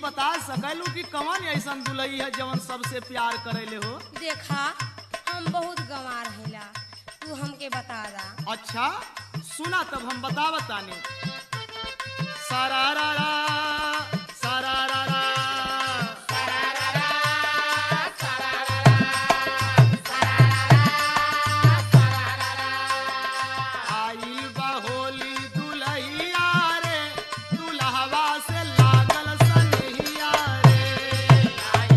बता सकलू कि कौन ऐसन दुलई है जवन सबसे प्यार करेले हो देखा हम बहुत गंवार हैला तू हमके बता दा अच्छा सुना तब हम बता बताने सारारारा, सारारारा। आई बा होली दुलहिया रे, दुल्हवा से लागल सनहिया रे।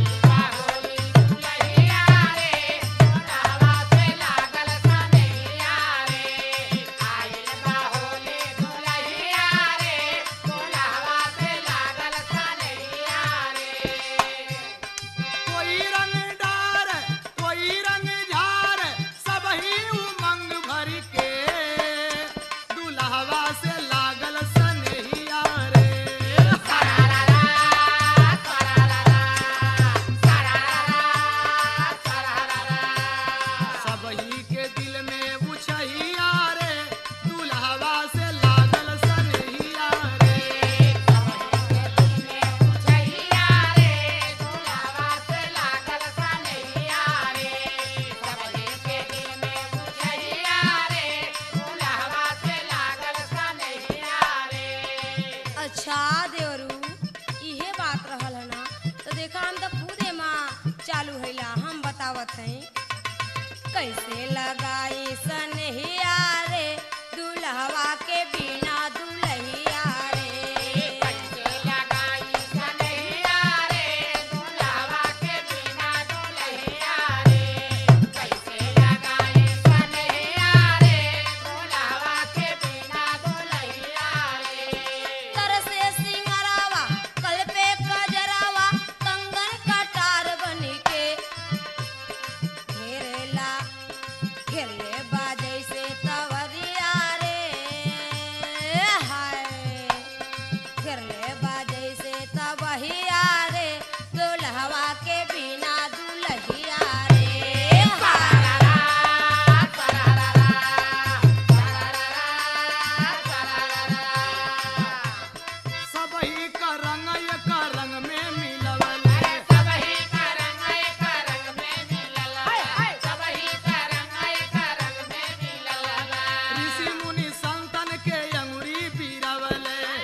कोई रंग डार कोई रंग झार सब ही उमंग भर के दुल्हवा से लागल सनहिया रे सब ही के दिल में उछहिया रे दुल्हवा से लागल सनहिया रे अच्छा देवरू इहे बात रहल है ना तो देखा हम तो खुदे माँ चालू हैला हम बतावत हैं कैसे लगाई सनहिया रे दुल्हवा के बिना दुल्हिया रे तरसे सिंगरावा कल पे कजरावा कंगन कटार बनी के घेरेला घेरले बाजै से तवरिया रे हाय घेरले बाजै से तबहिया रे दुल्हवा के बिना दुल्हिया रे हाय सब ही का रंग एक रंग में मिलवल ऋषि मुनि संतन के अंगुरी पीरवल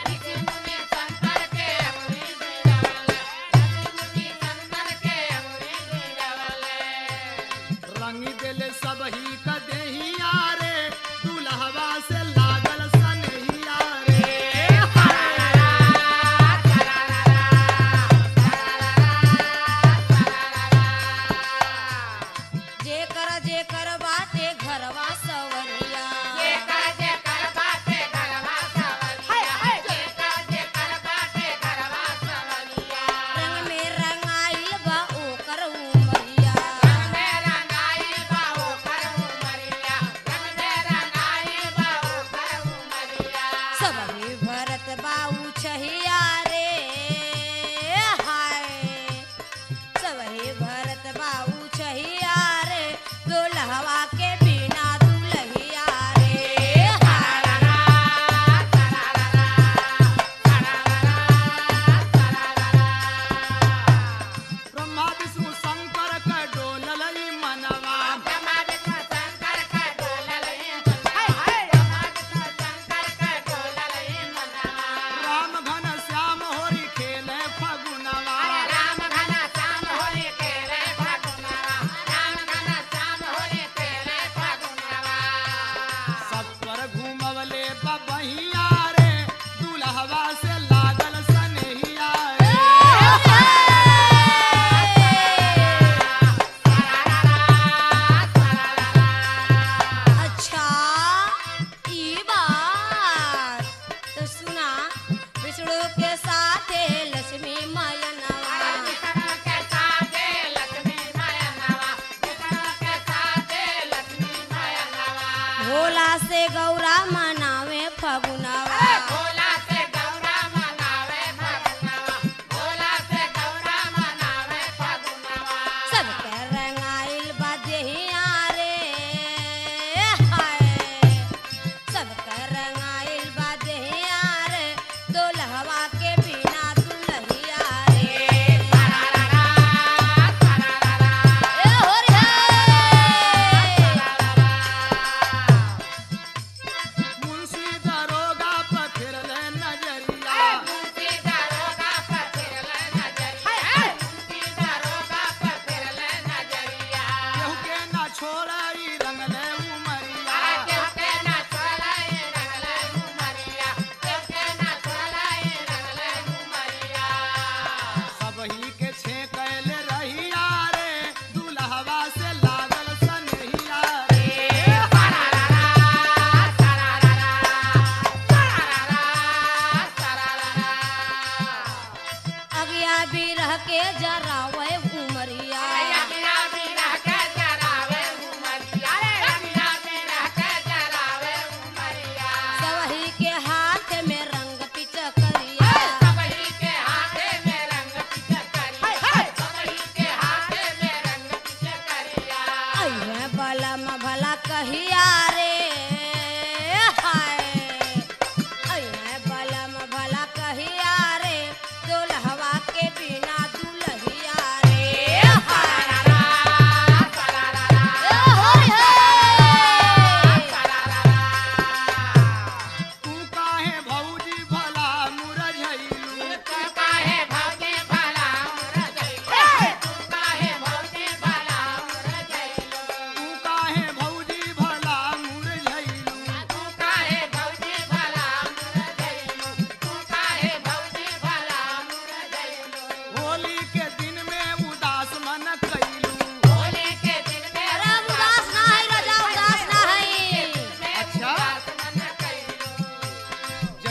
रंग देले सब ही का देहिया रे दुल्हवा से लागल सनहिया रे जेकर जेकर बाटे घरवा सवरिया रंग में रंगाइल बा ओकर उमरिया सब ही भरत बाऊ छहिया रे हाय सब ही भरत बाऊ छहिया रे दुल्हवा के बिना दुल्हिया रे हाय ब्रह्मा विष्णु शंकर का डोलल मनवा राम घन श्याम होरी खेले फगुनवा सब पर घूमवले बबहिया रे दुल्हवा से लागल सनहिया रे अच्छा ई बात तो सुना विष्णु के साथे लक्ष्मी मयनवा भोला से गौरा मनावे फगुनवा सबके रंगाइल बा देहिया रे हाय सबके रंगाइल बा देहिया रे दुल्हवा के बिना दुल्हिया रे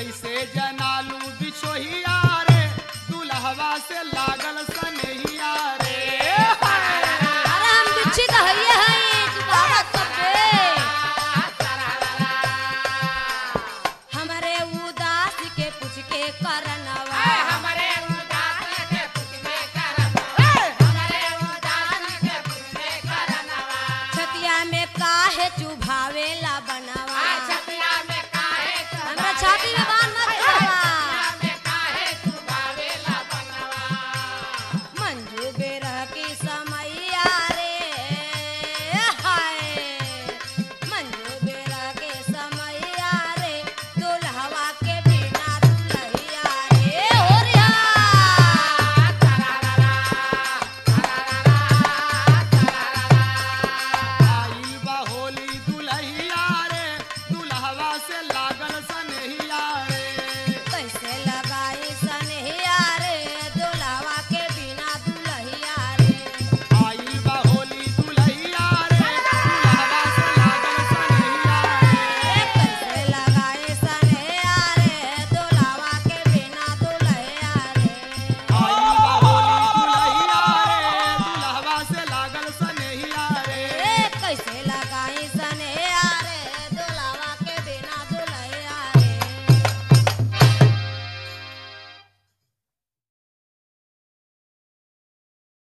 कैसे जनालू बिछोहिया रे दुल्हवा से लागल